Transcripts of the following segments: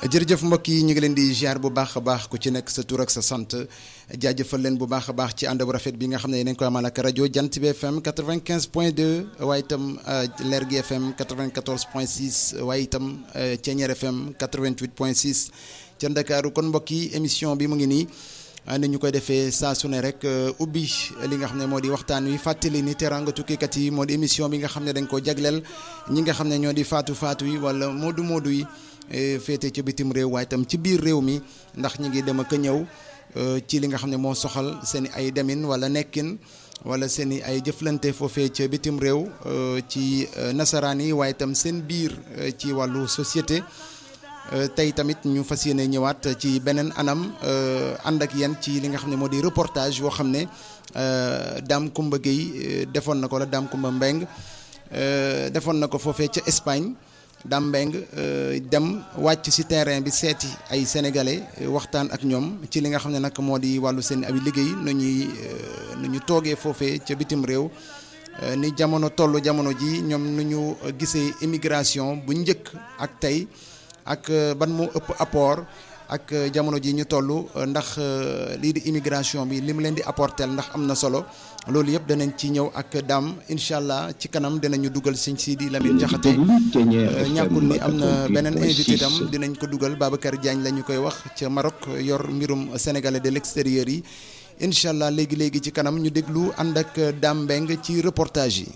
jërëjëf mbokk yi ñu ngi leen di ziar bu baax a baax ku ci nekk sa tur ak sa sant jaajëfal leen bu baax a baax ci ànd bu rafet bi nga xam ne yéen a ngi koy amal ak rajo Jant bi FM 95 point 2 waaye itam Leer gi FM 94 point 6 waaye itam Ceeñeer FM 88 point 6 ca Ndakaaru kon mbokk yi émission bi mu ngi nii. ni ñu koy defee saa su ne rek ubbi li nga xam ne moo di waxtaan wi fàttali ni teraanga tukkikat yi moo di émission bi nga xam ne dañ ko jagleel ñi nga xam ne ñoo di faatu faatu yi wala moodu moodu yi féete ci bitim réew waaye itam ci biir réew mi ndax ñi ngi dem ak ñëw ci li nga xam ne moo soxal seen ay demin wala nekkin wala seen i ay jëflante foofee ca bitim réew ci nasaraan yi waaye itam seen biir ci wàllu société. tey tamit ñu fas yéene ñëwaat ci beneen anam ànd ak yéen ci li nga xam ne moo di reportage yoo xam ne Dame Kumba Gueye defoon na ko la Dame Kumba Mbeng defoon na ko foofee ca Espagne Dame Mbeng dem wàcc ci terrain bi seeti ay sénégalais waxtaan ak ñoom ci li nga xam ne nag moo di wàllu seen abi liggéey nu ñuy nu ñu toogee foofee ca bitim réew ni jamono toll jamono ji ñoom nu ñu gisee immigration bu njëkk ak tey ak ban moo ëpp apport ak jamono ji ñu toll ndax lii di immigration bi li mu leen di apporter ndax am na solo loolu yëpp danañ ci ñëw ak daam incha allah ci kanam dinañu dugal sëñ Sidi Lamine Jaxate ñàkkul ni am na beneen invité tam dinañ ko dugal Babacar Diagne la ñu koy wax ca Maroc yor mbirum sénégalais de l'extérieur yi incha allah léegi léegi ci kanam ñu déglu ànd ak Dame Mbeng ci reportage yi.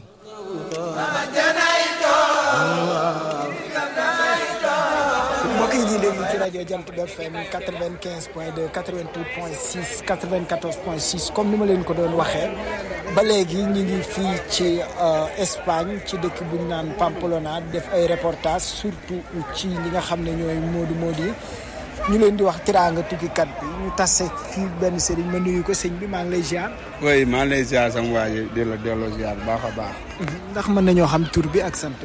mbokk yi ñuy déglu ci rajo Jant bi FM 95 point 2 88 point 6 94 point 6 comme ni ma leen ko doon waxee ba léegi ñu ngi fii ci Espagne ci dëkk bu ñu naan Pamplona def ay reportage surtout ci ñi nga xam ne ñooy moodu moodu yi ñu leen di wax tiraanga tukkikat bi ñu tase fii benn sëriñ ma nuyu ko sëñ bi maa ngi lay ziar. oui maa ngi lay ziar sama waa ji di la delloo ziar bu baax a baax. ndax mën nañoo xam tur bi ak sant bi.